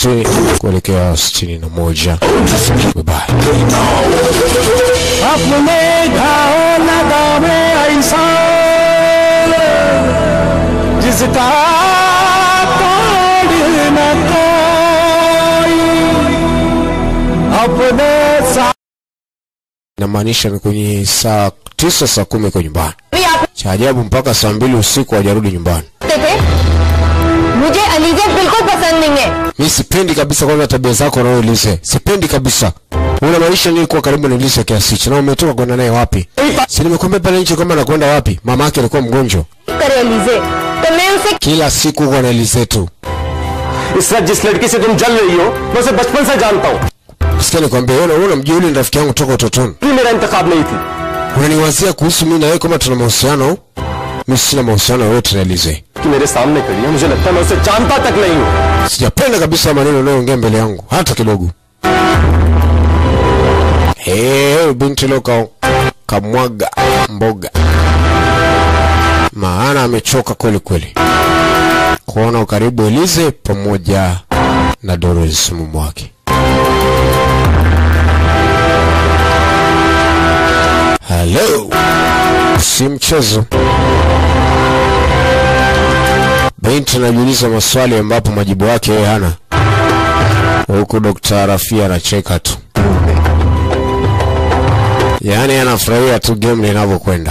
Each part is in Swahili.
sitini kuelekea sitini na moja. Bye bye. अपने घाव लगावे ऐसा जिसका तोड़ न कोई अपने साथ Inamaanisha ni kwenye saa tisa saa kumi kwa nyumbani. Cha ajabu mpaka saa mbili usiku hajarudi nyumbani. थे मुझे अलीजा बिल्कुल पसंद नहीं है Mi sipendi kabisa kwanza tabia zako na wewe Lise. Sipendi kabisa. Unamaanisha nini kuwa karibu na Lise kiasi hicho? Na umetoka kwenda naye wapi? Si nimekuambia pale nje kwamba nakwenda wapi? Mama yake alikuwa mgonjwa. करे अलीजे तो मैं उसे Kila siku uko na Lise tu. इस रात जिस लड़की से तुम जल रही हो मैं उसे बचपन से जानता हूँ Sikia nikwambie, wewe wewe unamjua yule ni rafiki yangu toka utotoni. कि मेरा इंतखाब नहीं थी Unaniwazia kuhusu mimi na wewe kama tuna mahusiano? Mimi sina mahusiano yoyote na Lise. कि मेरे सामने खड़ी है मुझे लगता है मैं उसे जानता तक नहीं हूँ Sijapenda kabisa maneno unayoongea mbele yangu hata kidogo. Hey, binti leo ka, kamwaga mboga, maana amechoka kweli kweli kuona ukaribu Elize pamoja na Doris mume wake. Hello, si mchezo. Binti anajiuliza maswali ambapo majibu yake yeye hana, huku Dr. Rafia anacheka tu, yaani anafurahia tu game linavyokwenda.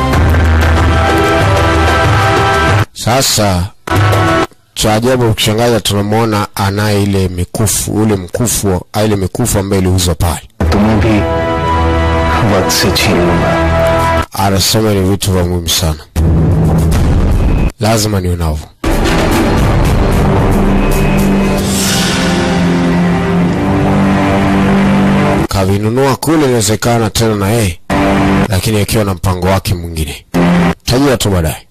Sasa cha ajabu ukishangaza, tunamwona anaye ile mikufu, ule mkufu, ile mikufu ambayo iliuzwa pale. तुम्हें भी वक्त से छीनूंगा Anasema ni vitu vya muhimu sana, lazima niwe navyo. Kavinunua kule, inawezekana tena na yeye, lakini akiwa na mpango wake mwingine. Tajua tu baadaye.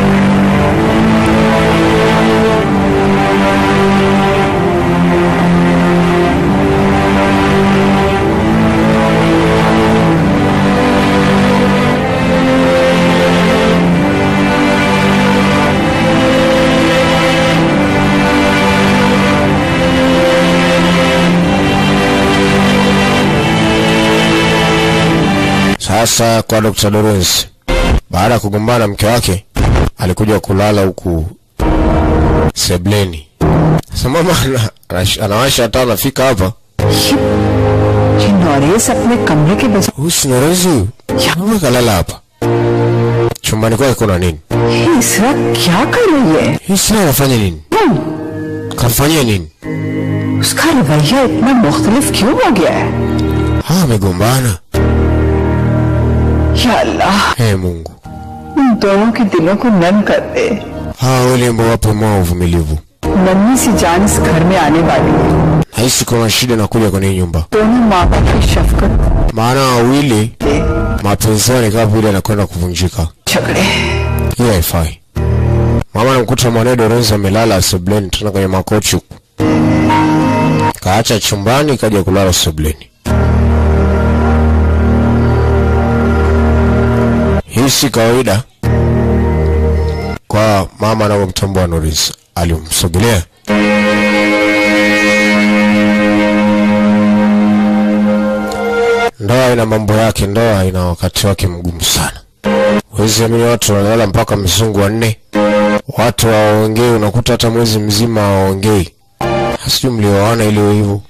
Sasa kwa Dr. Lawrence, baada ya kugombana na mke wake, alikuja kulala huku sebleni. Sasa mama ana- anash- anawasha hata anafika hapa ये नॉरेस अपने कमरे के बजाय huyu si Lawrence huyu, mama kalala hapa chumbani kwake. Kuna nini? ये इसरा क्या कर रही है Hii sina anafanya nini? Kamfanyia nini? उसका रवैया इतना मुख्तलिफ क्यों हो गया है Hawa wamegombana. या अल्लाह Ee Mungu, उन दोनों के दिलों को नम कर दे hawa wale ambao wapo moyo uvumilivu. नन्ही सी जान इस घर में आने वाली है Nahisi kuna shida inakuja kwenye hii nyumba, दोनों माँ बाप की शफकत maana wawili दे mapenzi yao ni kama vile yanakwenda kuvunjika. झगड़े Hiyo haifai. Mama namkuta mwanae Dorenzi amelala sebleni tena kwenye makochi huku, kaacha chumbani kaja kulala sebleni. Hii si kawaida kwa mama anavyomtambua Norris. Alimsogelea ndoa ina mambo yake, ndoa ina wakati wake mgumu sana. Huwezi amini watu wanalala mpaka mzungu wanne, watu hawaongei, unakuta hata mwezi mzima hawaongei. Sijui mlioana ili hivyo.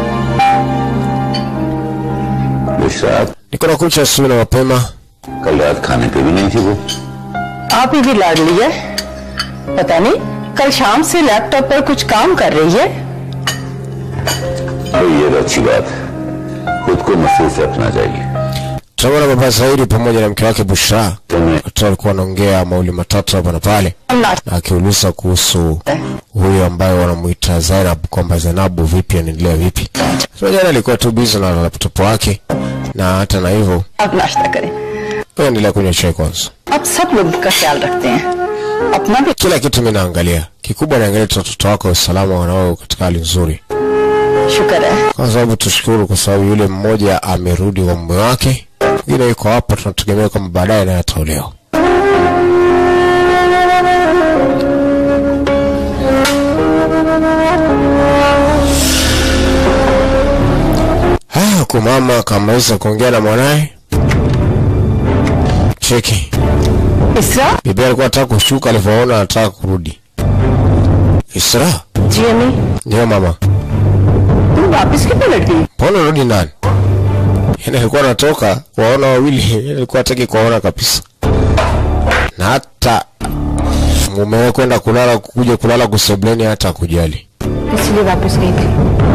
Bushra Niko na kucha asubuhi na mapema, कल रात खाने पे भी नहीं थी वो आप ही की लाडली है पता नहीं कल शाम से लैपटॉप पर कुछ काम कर रही है और ये तो अच्छी बात है खुद को मसरूफ रखना चाहिए tunaona baba Zaidi pamoja na mke wake Bushra watu walikuwa wanaongea mauli matatu hapa na pale, na akiuliza kuhusu huyo ambaye wanamuita Zainab kwamba Zainabu vipi, anaendelea vipi. So jana alikuwa tu busy na laptop wake, na hata na hivyo आप नाश्ता करें wewe endelea kunywa chai kwanza. आप सब लोग का ख्याल रखते हैं अपना भी Kila kitu mimi naangalia, kikubwa naangalia tu watoto wako usalama wanao katika hali nzuri, शुक्र है kwa sababu tushukuru, kwa sababu yule mmoja amerudi kwa mume wake, mwingine yuko hapa, tunategemea kwamba baadaye naye ataolewa. huku mama akamaliza kuongea na mwanaye. Cheki, इसरा bibi alikuwa anataka kushuka, alivyoona anataka kurudi. Isra, जी अम्मी ndio mama, तुम वापस क्यों पलट गई mbona urudi ndani? Yaani alikuwa anatoka kuwaona wawili, yaani alikuwa hataki kuwaona kabisa, na hata mumewe kwenda kulala, kuja kulala kusebleni, hata kujali. इसलिए वापस गई थी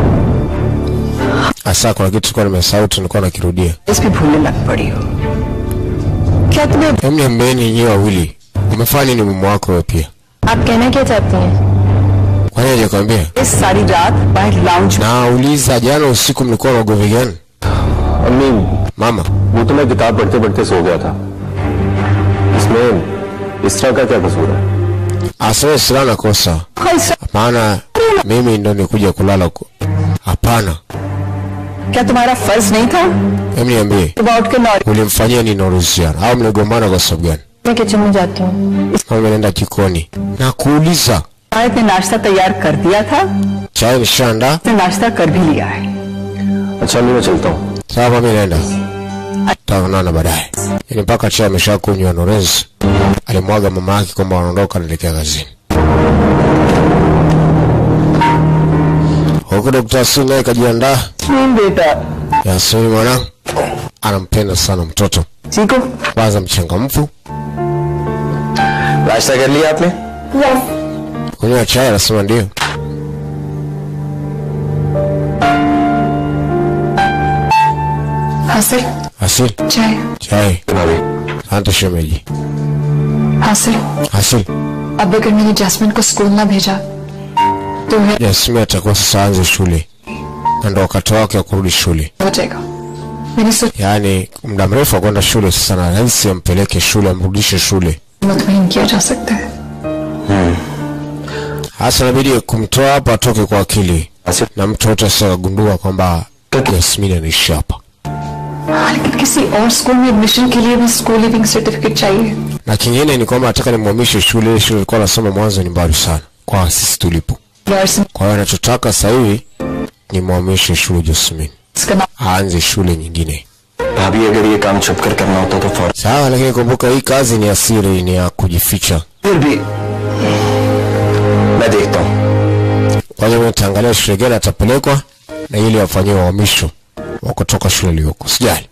Asa kuna kitu tulikuwa nimesahau, tu nilikuwa nakirudia. इस भी भूलने लग पड़ी हो क्या तुम्हें Hebu niambieni nyinyi wawili, umefanya nini mume wako wewe pia? आप कहना क्या चाहती हैं Kwani hajakwambia? इस सारी रात बाहर लाउंज में Nauliza, jana usiku mlikuwa na ugomvi gani? अम्मी Mama, वो तो मैं किताब पढ़ते पढ़ते सो गया था इसमें इस तरह का क्या कसूर है asawe sila na kosa. इसरा, Maana mimi ndo nikuja kulala huko. Hapana, क्या तुम्हारा फर्ज नहीं था hebu niambie, सुबह उठ के नौ ulimfanyia nini Uruhusiano au mligombana kwa sababu gani? मैं किचन में जाती हूँ Mama nenda jikoni na kuuliza, आयत ने नाश्ता तैयार कर दिया था chai nishaandaa? उसने नाश्ता कर भी लिया है अच्छा अम्मी मैं चलता हूँ Sawa, mami naenda, tutaonana baadaye. Yaani mpaka chai ameshakunywa. Norez alimwaga mama yake kwamba wanaondoka, anaelekea kazini. Huku Dokta Yasini naye kajiandaa. बेटा Yasini mwanangu anampenda sana mtoto, chikoo kwanza mchangamfu, नाश्ता कर लिया आपने kunywa chai, anasema ndio. हासिल Asil, चाय chai. Asante shemeji. हासिल Asil, अब अगर मैंने जैस्मिन को स्कूल ना भेजा तो है Yasimi atakuwa sasa aanze shule na ndo wakati wake wa kurudi shule. हो जाएगा मैंने सोचा Yaani muda mrefu wa kwenda shule sasa, na rahisi ampeleke shule, amrudishe shule. मुतमिन किया जा सकता है Hasa inabidi kumtoa hapa atoke kwa akili, na mtu yote asiyagundua kwamba Yasmini anaishi hapa. हाँ, लेकिन किसी और स्कूल में एडमिशन के लिए भी स्कूल लिविंग सर्टिफिकेट चाहिए Na kingine ni kwamba nataka nimhamishe shule. Ile shule ilikuwa nasoma mwanzo ni mbali sana kwa sisi tulipo. यार्स Kwa hiyo anachotaka sasa hivi ni mwamishe shule Jasmine, इसका नाम aanze shule nyingine. भाभी अगर ये काम छुप कर करना होता तो फौरन Sawa, lakini kumbuka hii kazi ni ya siri, ni ya kujificha. फिर भी मैं देखता हूँ Kwa hiyo nitaangalia shule gani atapelekwa na ili afanyiwe uhamisho wa kutoka shule iliyoko. Sijali.